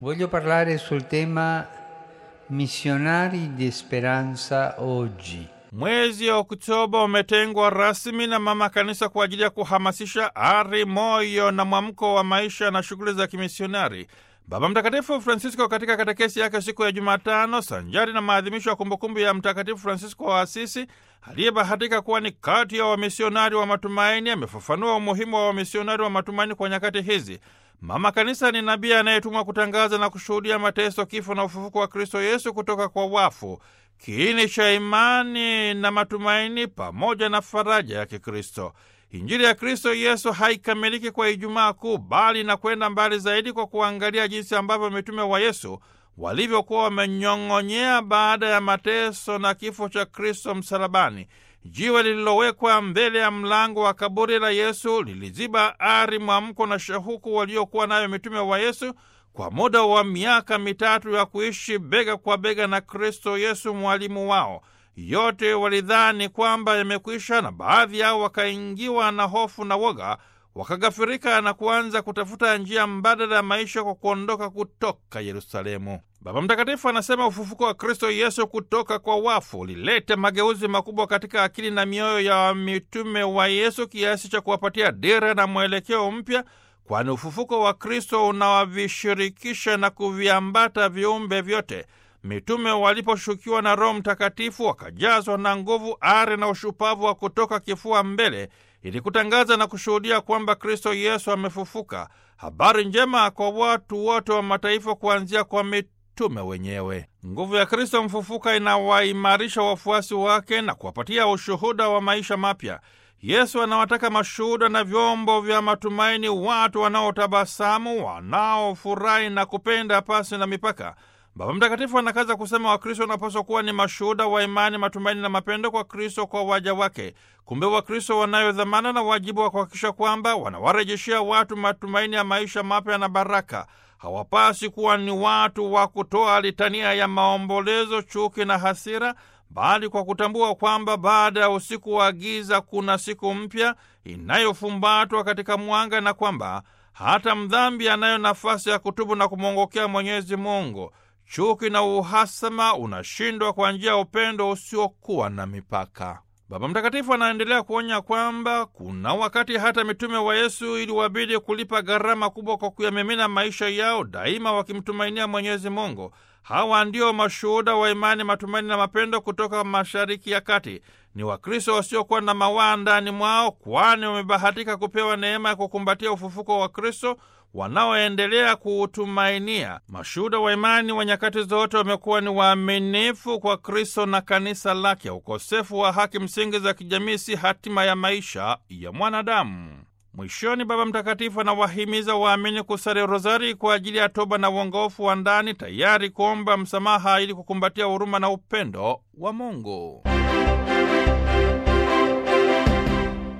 Voglio parlare sul tema missionari di speranza oggi. Mwezi Oktoba umetengwa rasmi na Mama Kanisa kwa ajili ya kuhamasisha ari, moyo na mwamko wa maisha na shughuli za kimisionari. Baba Mtakatifu Francisco katika katekesi yake siku ya Jumatano, sanjari na maadhimisho ya kumbukumbu ya Mtakatifu Francisco wa Asisi aliyebahatika kuwa ni kati ya wamisionari wa matumaini, amefafanua umuhimu wa wamisionari wa matumaini kwa nyakati hizi. Mama Kanisa ni nabii anayetumwa kutangaza na kushuhudia mateso, kifo na ufufuko wa Kristo Yesu kutoka kwa wafu, kiini cha imani na matumaini pamoja na faraja ya Kikristo. Injili ya Kristo Yesu haikamiliki kwa Ijumaa Kuu, bali na kwenda mbali zaidi kwa kuangalia jinsi ambavyo mitume wa Yesu walivyokuwa wamenyong'onyea baada ya mateso na kifo cha Kristo msalabani. Jiwe lililowekwa mbele ya mlango wa kaburi la Yesu liliziba ari, mwamko na shauku waliokuwa nayo mitume wa Yesu kwa muda wa miaka mitatu ya kuishi bega kwa bega na Kristo Yesu mwalimu wao. Yote walidhani kwamba yamekwisha, na baadhi yao wakaingiwa na hofu na woga, wakagafirika na kuanza kutafuta njia mbadala ya maisha kwa kuondoka kutoka Yerusalemu. Baba Mtakatifu anasema ufufuko wa Kristo Yesu kutoka kwa wafu ulileta mageuzi makubwa katika akili na mioyo ya mitume wa Yesu kiasi cha kuwapatia dira na mwelekeo mpya, kwani ufufuko wa Kristo unawavishirikisha na kuviambata viumbe vyote. Mitume waliposhukiwa na Roho Mtakatifu wakajazwa na nguvu, ari na ushupavu wa kutoka kifua mbele ili kutangaza na kushuhudia kwamba Kristo Yesu amefufuka, habari njema kwa watu wote wa mataifa, kuanzia kwa mitume wenyewe. Nguvu ya Kristo mfufuka inawaimarisha wafuasi wake na kuwapatia ushuhuda wa maisha mapya. Yesu anawataka mashuhuda na vyombo vya matumaini, watu wanaotabasamu, wanaofurahi na kupenda pasi na mipaka. Baba Mtakatifu anakaza kusema Wakristo wanapaswa kuwa ni mashuhuda wa imani, matumaini na mapendo kwa Kristo kwa waja wake. Kumbe Wakristo wanayo dhamana na wajibu wa kuhakikisha kwamba wanawarejeshea watu matumaini ya maisha mapya na baraka. Hawapasi kuwa ni watu wa kutoa litania ya maombolezo, chuki na hasira, bali kwa kutambua kwamba baada ya usiku wa giza kuna siku mpya inayofumbatwa katika mwanga, na kwamba hata mdhambi anayo nafasi ya kutubu na kumwongokea Mwenyezi Mungu. Chuki na uhasama unashindwa kwa njia ya upendo usiokuwa na mipaka. Baba Mtakatifu anaendelea kuonya kwamba kuna wakati hata mitume wa Yesu iliwabidi kulipa gharama kubwa kwa kuyamimina maisha yao daima wakimtumainia Mwenyezi Mungu. Hawa ndio mashuhuda wa imani, matumaini na mapendo kutoka Mashariki ya Kati. Ni Wakristo wasiokuwa na mawaa ndani mwao, kwani wamebahatika kupewa neema ya kukumbatia ufufuko wa Kristo wanaoendelea kuutumainia. Mashuhuda wa imani wa nyakati zote wamekuwa ni waaminifu kwa Kristo na kanisa lake. Ukosefu wa haki msingi za kijamii si hatima ya maisha ya mwanadamu. Mwishoni, Baba Mtakatifu anawahimiza waamini kusali rozari kwa ajili ya toba na uongofu wa ndani, tayari kuomba msamaha ili kukumbatia huruma na upendo wa Mungu.